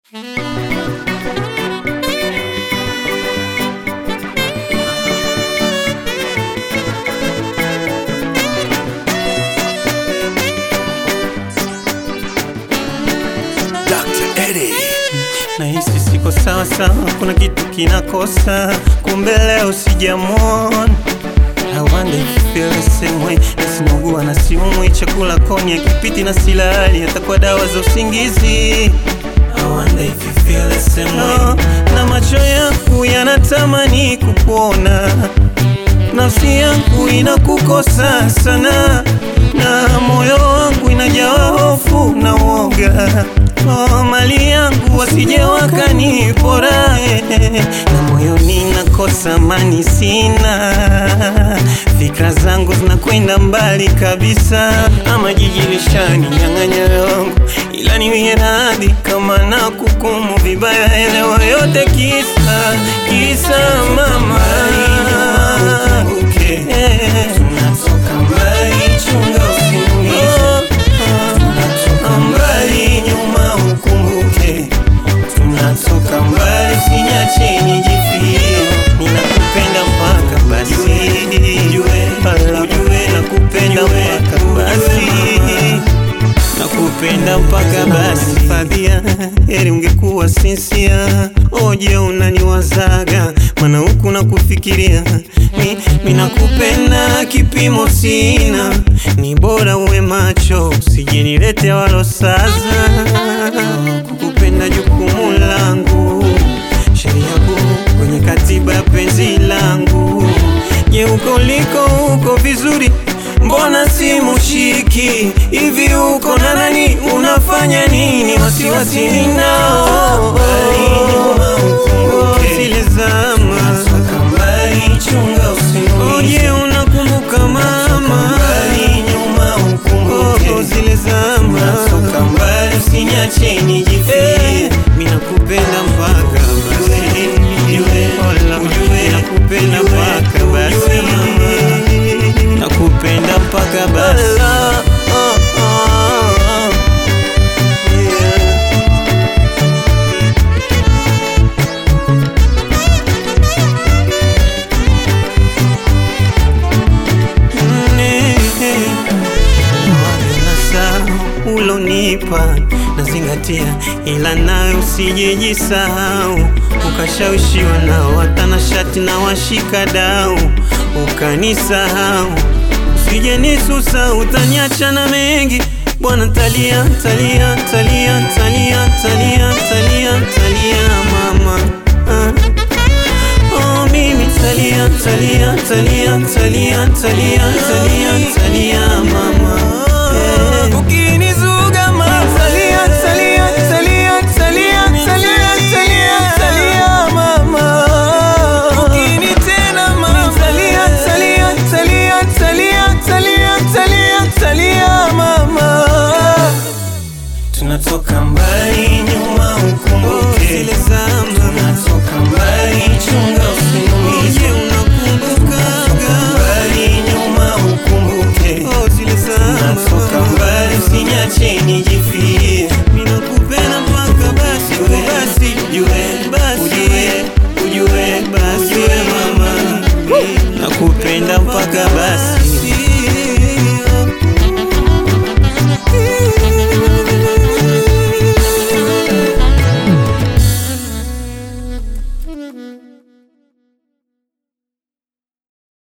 Nahisi siko sawa sawa, kuna kitu kinakosa, kumbe leo sijamwona. I wonder if you feel the same way. Nasinugua na siumwi, chakula koni akipiti na silali, hata kwa dawa za usingizi. I wonder if you feel the same way. Na macho yangu yanatamani kukuona, nafsi yangu inakukosa sana, na moyo wangu inajawa hofu na uoga. Oh, mali yangu wasije wakanipora, eh, na moyoni nakosa amani, sina fikra zangu zinakwenda mbali kabisa, ama jiji lishani nyang'anya yangu, ila niwie radhi kama na kukumu vibaya, elewa yote kisa kisa mama Eh, tunatoka mbali, chunga usiniumize. Tunatoka mbali, nyuma ukumbuke. Tunatoka mbali, usiniache nijifie. Ninakupenda mpaka basi, Ala, nakupenda mpaka basi nakupenda mpaka basi. Fadhia, heri ungekuwa sinsia. Oje unaniwazaga, mana huku nakufikiria. Mi, mi nakupenda kipimo sina, ni bora uwe macho, usijinilete walosaza. Kukupenda jukumu langu, sheria kuu kwenye katiba ya penzi langu. Je, uko liko uko vizuri Mbona simu shiki hivi? Uko na nani? Unafanya nini? Wasiwasi ninao zile zama. Oje, unakumbuka mama? Oh, zile zama. Usiniache nijifie, mimi nakupenda mpaka basi. Ola, nakupenda mpaka basi nakupenda mpaka basi. ulonipa nazingatia, ila nawe usijejisahau, ukashawishiwa nao watanashati na washika dau, ukanisahau usije nisusa, utaniacha na mengi bwana. Talia, talia, talia, talia, talia, talia, talia mama ah. Oh, mimi talia, talia, talia, talia, talia, talia, talia mama eh. Ukinizuga mama talia, talia, talia, talia, talia, talia, talia mama Ukinitena mama talia, talia, talia, talia, talia, talia, talia mama Tunatoka mbali nyuma ukumbuke zile zama. Tunatoka mbali chunga usiniumize. Unakumbuka mbali nyuma ukumbuke oh, zile zama. Tunatoka mbali usiniache nijifie. Mimi nakupenda mpaka basi basi ujue basi ujue ujue basi ujue mama nakupenda mpaka basi Mm-hmm.